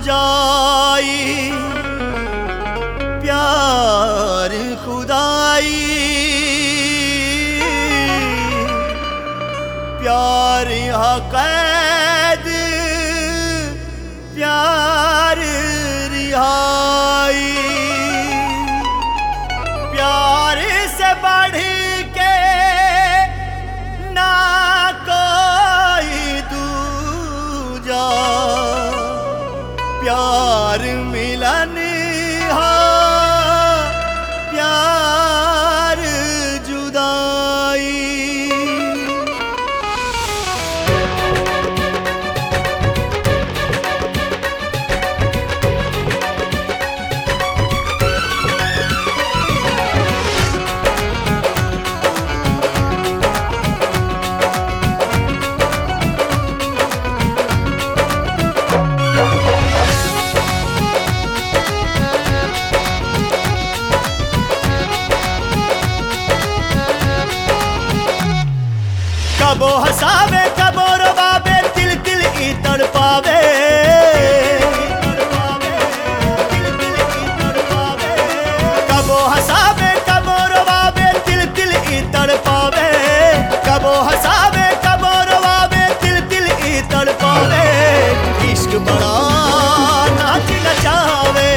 जाई प्यार खुदाई प्यार यहाँ कैद प्यार रिहाई प्यार से बढ़ के ना कोई दूजा प्यार मिलन हा प्यार जुदाई कबो हसावे कबो रवावे तिल तिल ई तड़पावे कबो हसावे कबो रवावे तिल तिल ई तड़पावे कबो हसावे कबो रवावे तिल तिल ई तड़पावे इश्क बड़ा नाच नचावे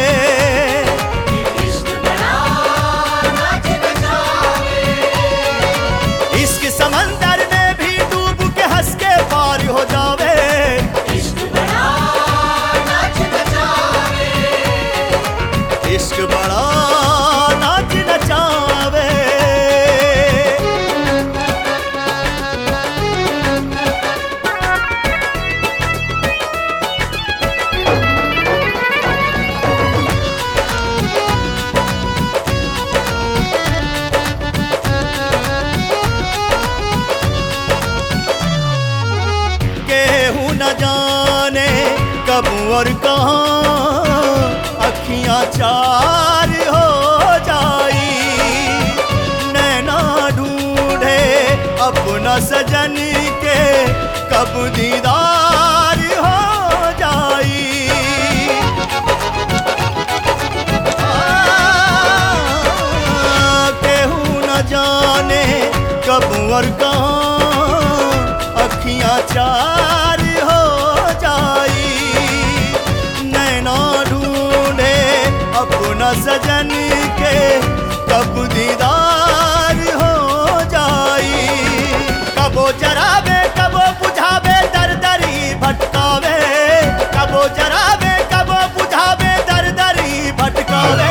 इश्क समंदर में भी डूब के हंस के पार हो जावे इश्क बड़ा नाच नचावे केहू न जाने कब और कहाँ अखियां चार हो जाई नैना ढूंढे अपना सजन के कब दीदार हो जाई केहू न जाने कब और कहाँ अखियां चार हो जाई नैना ढूंढे अपना सजन के कब दीदार हो जाई कबो जरावे कबो बुझावे दर दरी भटकावे कबो जरावे कबो बुझावे दर दरी भटकावे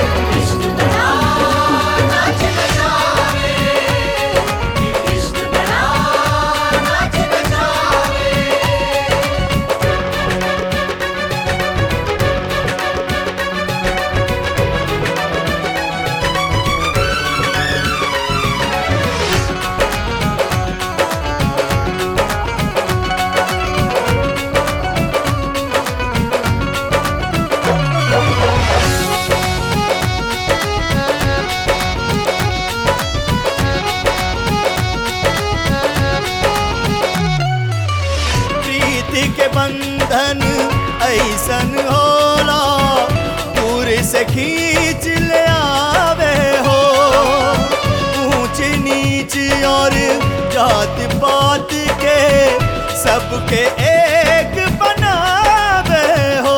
प्रीति के बंधन ऐसन होला दूर से खींच ले आवे हो ऊंच नीच और जात पात के सबके एक बनावे हो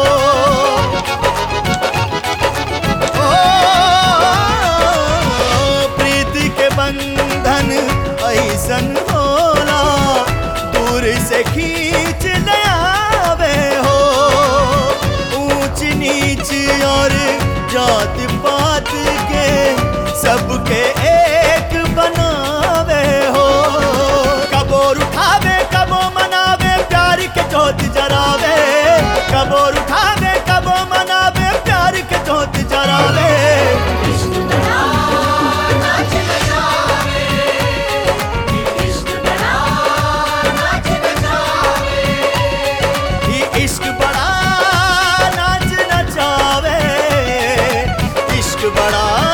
ओ, प्रीति के बंधन ऐसन होला दूर से खींच ले आवे हो ऊंच नीच और जात पात के सबके एक बनावे हो कबोर उठावे कबो मनावे प्यार के जोत जरावे कबोर उठावे कबो मनावे प्यार के जोत जरावे ये इश्क बड़ा नाच नचावे इश्क बड़ा